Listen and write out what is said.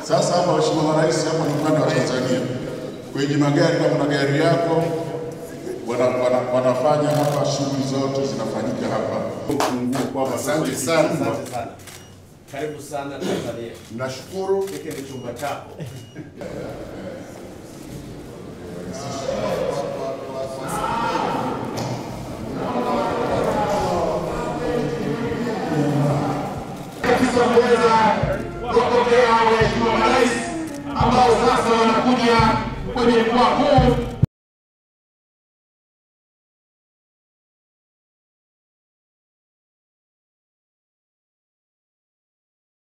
Sasa hapa, Mheshimiwa Marais, hapa ni upande wa Tanzania, kwenye magari, kama na gari yako wana, wana, wanafanya hapa, shughuli zote zinafanyika hapa. Funguo kwamba Asante sana. Asante sana. Karibu sana Tanzania. Nashukuru. Hiki ni chumba chako. kabisa kuweza kupokea waheshimiwa marais ambao sasa wanakuja kwenye mkoa huu